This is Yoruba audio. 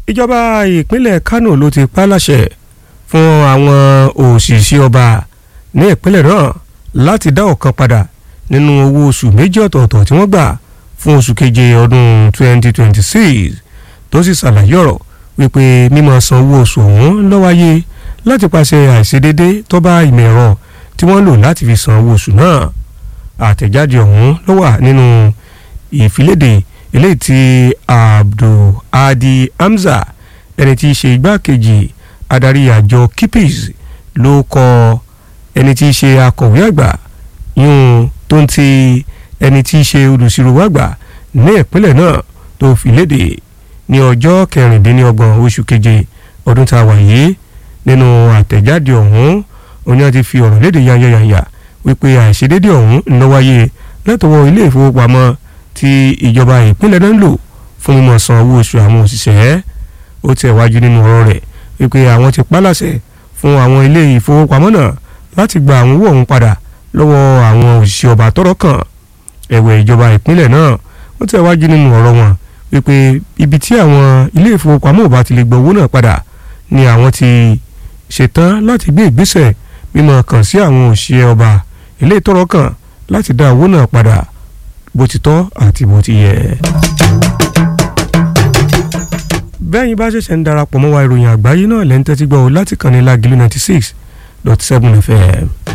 ìjọba ìpínlẹ̀ Kánò ló ti pa láṣẹ fún àwọn òṣìṣẹ́ ọba ní ìpínlẹ̀ náà láti dá ọ̀kan padà nínú owó oṣù méjì ọ̀tọ̀ọ̀tọ̀ tí wọ́n gbà fún oṣù keje ọdún 2026 tó sì ṣàlàyé ọ̀rọ̀ wípé mímọ̀ san owó oṣù ọ̀hún ló wáyé láti pàṣẹ àìṣedédé tó bá ìmọ̀ ẹ̀rọ tí wọ́n lò láti fi san owó oṣù náà àtẹ̀jáde ọ̀hún ló wà nínú ìfiléde eléyìí tí Abdulhadi Hamza ẹni tí í ṣe igbákejì adarí àjọ kipis ló kọ ẹni tí í ṣe akọ̀wé àgbà yún tó ń ti ẹni tí í ṣe olùsirò àgbà ní ìpínlẹ̀ náà tó fi léde ní ọjọ́ kẹrìndínlọ́gbọ̀n oṣù keje ọdún tá a wà yìí nínú àtẹ̀jáde ọ̀hún oní ti fi ọ̀rọ̀ léde yányányányá wípé àìṣedédé ọ̀hún ń lọ wáyé látọwọ́ ilé ìfowópamọ́ tí ìjọba ìpínlẹ̀ náà ń lò fún mímọ̀ san owó oṣù àwọn òṣìṣẹ́ ó tẹ̀ wájú nínú ọ̀rọ̀ rẹ̀ wípé àwọn ti pálàṣẹ fún àwọn ilé ìfowópamọ́ náà láti gba àwọn owó ọ̀hún padà lọ́wọ́ àwọn òṣìṣẹ́ ọba tọ́rọ̀ kàn ẹ̀wẹ̀ ìjọba ìpínlẹ̀ náà ó tẹ̀ wájú nínú ọ̀rọ̀ wọn wípé ibi tí àwọn ilé ìfowópamọ́ ò bá ti lè gba owó náà padà ni àwọn ti ṣetán láti gbé ìgbésẹ̀ mímọ̀ kàn sí àwọn òṣìṣẹ́ ọba ilé ìtọ́rọ̀ kàn láti dá owó náà padà bó ti tọ́ àti bó ti yẹ. bẹ́ẹ̀ yín bá ṣẹ̀ṣẹ̀ ń darapọ̀ mọ́ wa ìròyìn àgbáyé náà lẹ́ńtẹ́tí gbọ́ láti kàn ní Lágìlú ninety six dot seven FM.